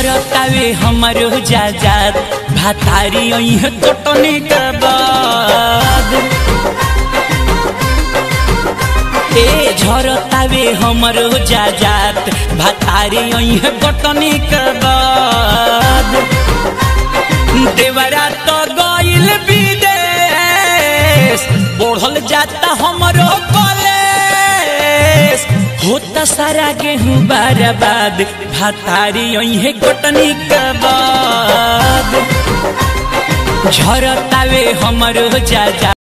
झरतावे हमरो जाजात भातारी अइह कटनी के बाद ए झरतावे हमरो जाजात भातारी अइह कटनी के बाद देवरा तो गइल विदेश बढ़ल जाता हमरो कॉलेज होता सारा गेहूं बर्बाद भातारी अइहे कटनी के बाद झरतावे हमरो जाजा